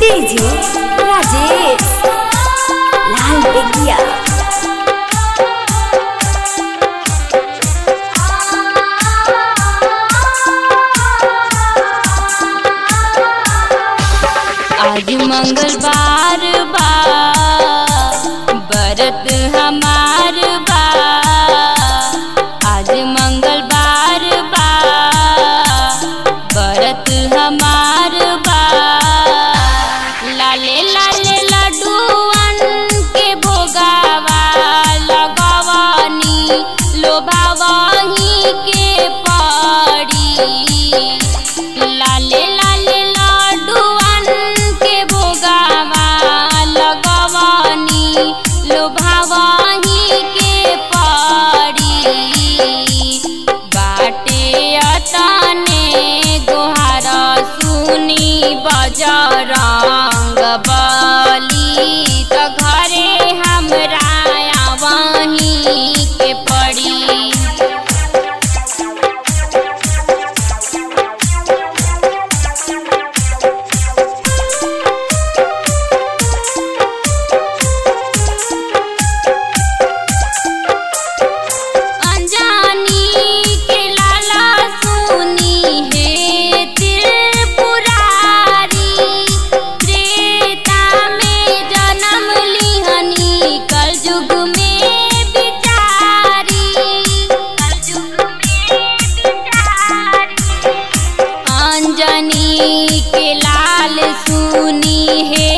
DJ Rajesh लाल बेगिया आज मंगलवार बा बरत हमार बा आज मंगलवार बा बरत हमार बा लाले लाले लड्डूअन के भोगावा लगवानी लोभावही के पड़ी लाले लाले लड्डूअन के भोगावा लगवानी लोभावही के पड़ी बाटे अतने गोहार सुनी बजरंग बली त घरे हमरा वहीं के पड़ी अनजानी के लाला सुनी है त्रिपुरारी त्रेता में जन्म लिहनी कलयुग में बिचारी कलयुग में बिचारी अंजनी के लाल सुनी है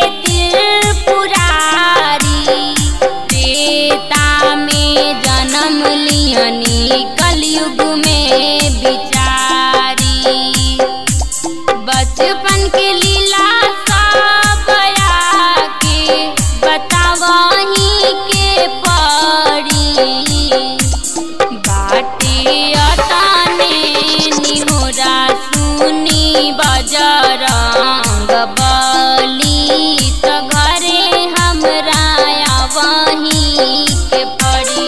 त्रिपुरारी त्रेता में जन्म लियनी कलयुग में बिचारी बचपन के लीला सब के बतावही के पड़ी बाटे अतने निहोरा सुनी बजरंग बली त घरे हमरा वहीं के पड़ी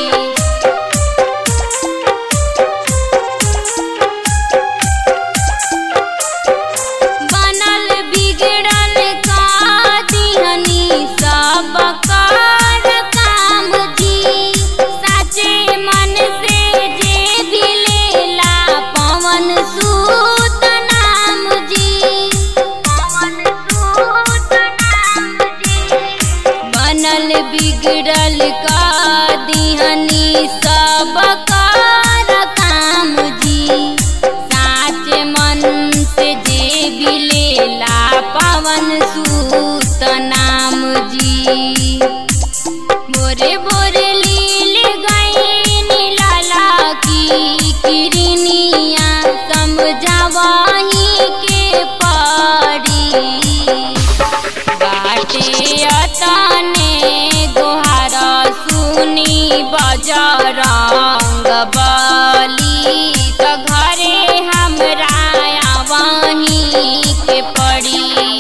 बनल बिगड़ल का दिहनी सब कर काम जी साचे मन से जे भी लेला पवन सूत नाम जी पवन सूत नाम जी बनल बिगड़ल का दिहनी सब कर काम जी साच मन से जे भी लेला पवन सूत नाम जी बोरे बोरे लील गई लाला की किरनिया समझावही के पड़ी बाटे अतने गोहार सुनी बजरंग बली त घरे हमरा वहीं के पड़ी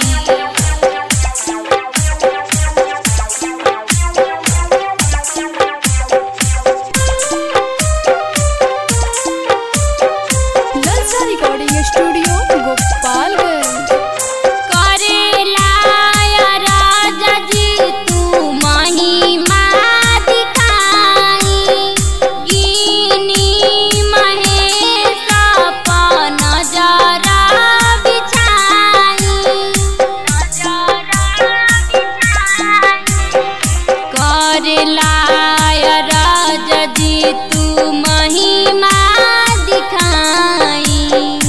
ललचा रिकॉर्डिंग स्टूडियो गोपालगंज करेला या राजा जी तू महिमा दिखाई गिनी महेश अपन नजरा बिछाई नजरा बिछाई करेला या राजा जी तू महिमा दिखाई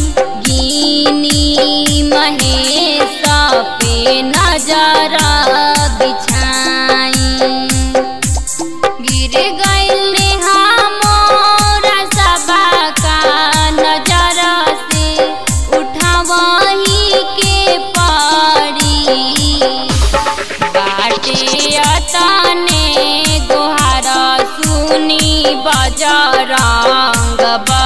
गिनी महेश पे नजर बिछाई गिर गइल मोरा सबा का नजर से उठावही के पड़ी बाटे अतने गोहार सुनी बजरंग बली